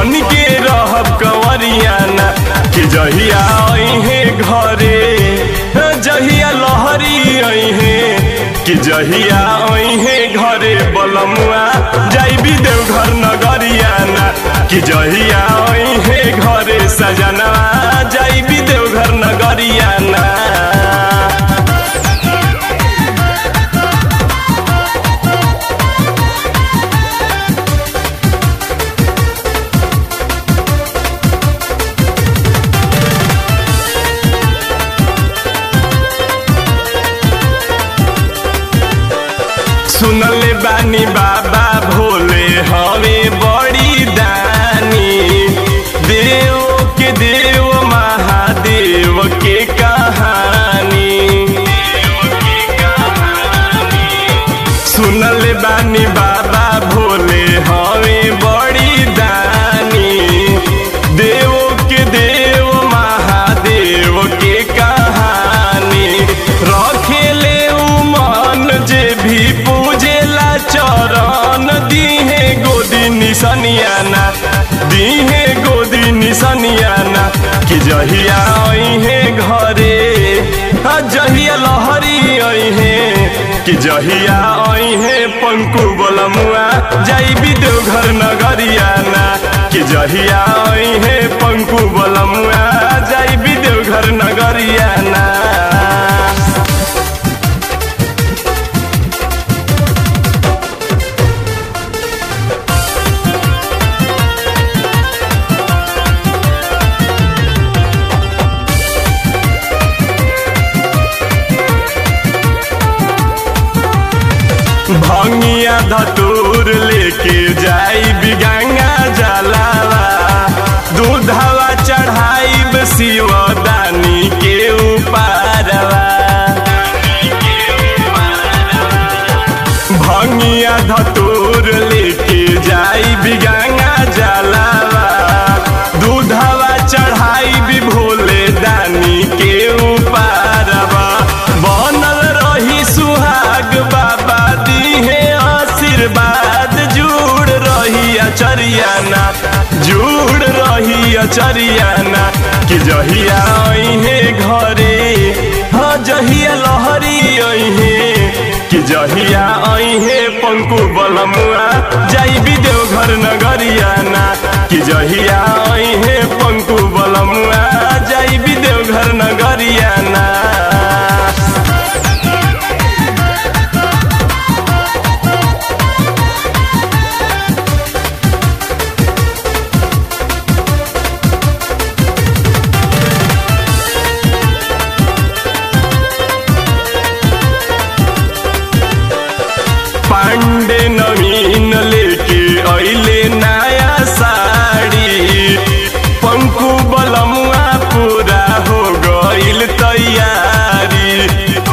बन के रहब कंवरियाना कि जहिया अहे घरे जहिया लहरी अहे कि जहिया अहे घरे बलमुआ जाइबी देवघर नगरियाना कि जहिया अहे घरे सजना जाइबी देवघर नगरियाना सुनले बानी बाबा भोले हवे बड़ी दानी देव के देव महादेव के कहानी सुनले बानी बाबा भोले हवे बड़ी दानी देव के देव महादेव के कहानी रखेले उमन जे भी पूजेला चरण दीहे गोदी निसनियाना दीहे गोदी निसनियाना कि जहिया अहे घरे आ जहिया लहरी अहे कि जहिया अहे पंकु बलमुआ जाइबी देवघर नगरियाना कि जहिया अहे पंकु बलमुआ जाइबी देवघर नगरियाना भंगिया धतूर लेके जाई बिगंगा जलावा दूधवा चढ़ाई शिव दानी के उपारवा भंगिया धतूर लेके जाई बिगंगा जलावा दूधवा चढ़ाई भी भोले दानी के उपारवा बनल रही सुहाग बाबा दीहे आशीर्वाद जुड़ रही अचरियाना जुड़ रही अचरियाना कि जहिया अहे घरे हाँ जहिया लहरी अहे कि जहिया अहे पंकु बलमुआ जाइबी देवघर नगरियाना कि जहिया अहे पंकु बलमुआ जाइबी देवघर नगरियाना पांडे नवीन लेके अइले नया साड़ी पंकु बलमुआ पूरा हो गइल तैयारी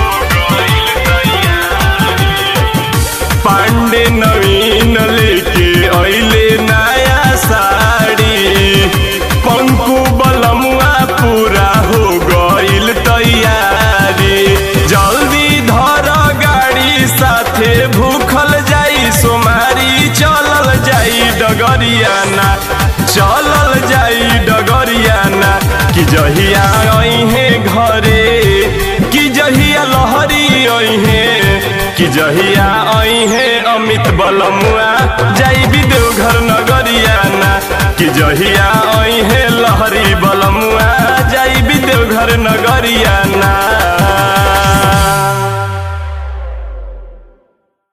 पांडे नवीन लेके अइले नया साड़ी पंकु बलमुआ पूरा हो गइल तैयारी जल्दी धर गाड़ी साथे भूखल जाई सोमारी चलल जाई डगरियाना चलल जाई डगरियाना कि जहिया अहे घरे कि जहिया लहरी अहे कि जहिया अहे अमित बलमुआ जाइबी देवघर नगरियाना कि जहिया अहे लहरी बलमुआ जाइबी देवघर नगरियाना